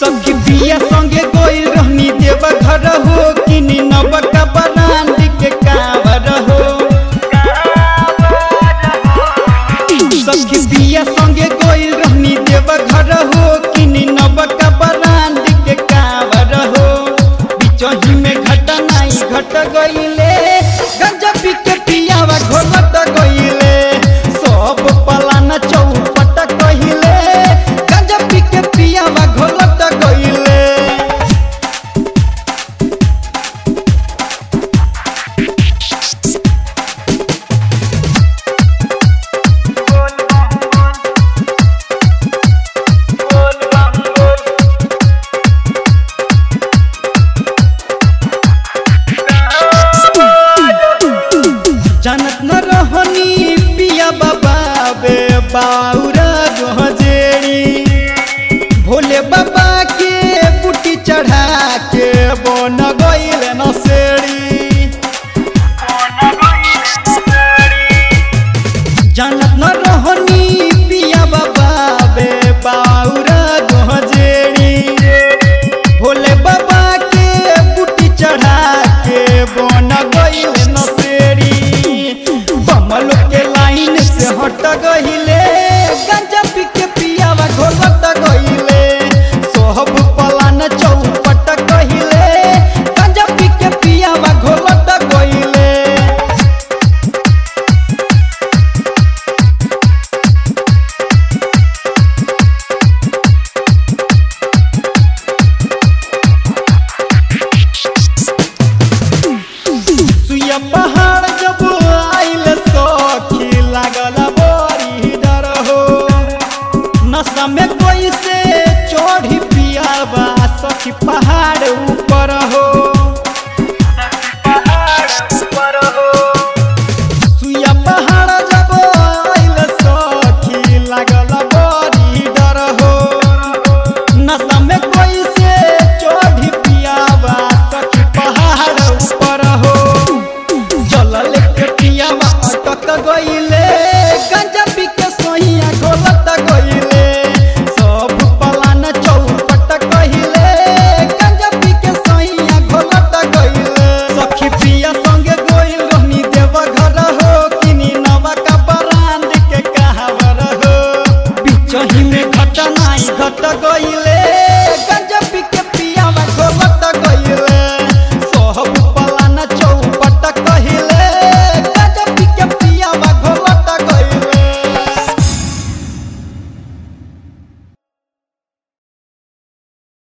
सखी बिया संगे गोइल रहनी देव घर हो किनी नबका बनांड के कावर हो सखी बिया संगे गोइल रहनी देव घर हो किनी नबका बनांड के कावर हो बिचही में घट नाई घट गइले गंजा पी के पियावा घोलट गइले सब पलाना चौपट कहिले गंजा पी के पियावा घोलट गइले जानत न रहनी पिया बाबा बे बाउरा गजेड़ी भोले बाबा के बुटी चढ़ा के बन